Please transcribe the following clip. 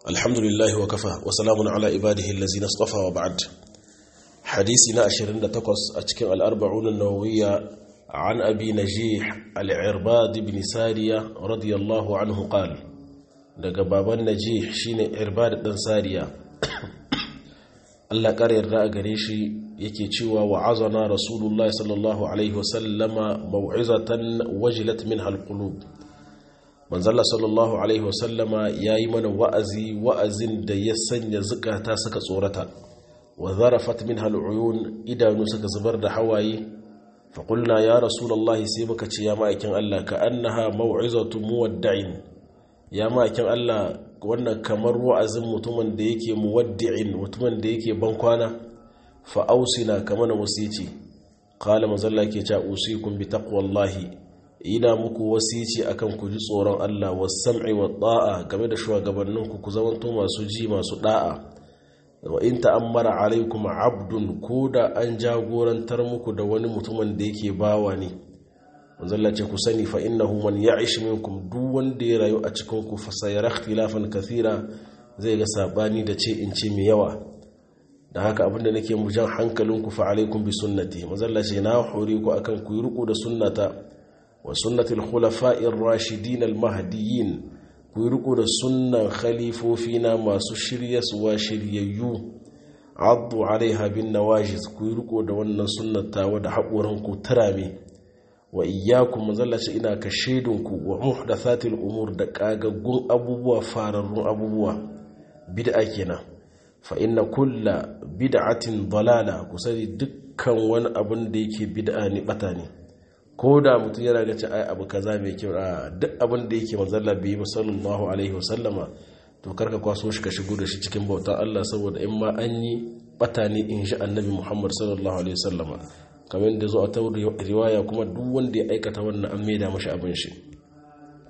الحمد لله وكفى وسلام على عباده الذين اصطفى وبعد حديثنا أشرين تقص أتكن الأربعون النووية عن أبي نجيح العرباد بن سارية رضي الله عنه قال daga baban najih shine irbad dan sariya Allah kare yarda a gare shi yake cewa wa'azana rasulullahi sallallahu alaihi wasallama mau'izatan wajilat minha alqulub manzalla sallallahu alaihi wasallama yayi mana wa'azi wa'azin da ya sanya zukata suka tsorata wa zarafat minha al'uyun idanu suka zubar da hawaye fa qulna ya rasulullahi sai muka ce ya ma'aikin Allah ka annaha mau'izatu muwadda'in ya ma'aikin Allah wannan kamar wa'azin mutumin da yake muwaddi'in mutumin da yake bankwana fa ausina kamar na wasici qala mazalla ke ta usikum bi taqwallahi ina muku wasici akan ku ji tsoron Allah was-sam'i wat-ta'a game da shugabanninku ku zamanto masu ji masu da'a wa in ta'ammara alaikum abdun koda an jagorantar muku da wani mutumin da yake bawa ne manzalla ce ku sani fa innahu man ya'ish minkum duk wanda ya rayu a cikin ku fa sayara ikhtilafan kathira zai ga sabani da ce in ce mai yawa da haka abinda nake mu jan hankalinku fa alaikum bi sunnati manzalla ce na hore ku akan ku yi riko da sunnata wa sunnatil khulafa'ir rashidin al mahdiyyin ku yi riko da sunnan khalifofina masu shiryaswa shiryayyu addu alaiha bin nawajiz ku yi riko da wannan sunnata da haƙoran ku turame wa iyyakum mazallaci ina ka shaidunku wa muhdathatil umur da kagaggun abubuwa fararrun abubuwa bid'a kenan fa inna kulla bid'atin dalala ku sani dukkan wani abun da yake bid'a ne bata ne ko da mutum yana ga ci ai abu kaza mai kyau a duk abin da yake manzalla bai yi sallallahu alaihi wasallama to karka kwaso shi ka shigo da shi cikin bautan Allah saboda in ma an yi bata ne in shi annabi Muhammad sallallahu alaihi wasallama kamar da zo a ta riwaya kuma duk wanda ya aikata wannan an maida mashi abin shi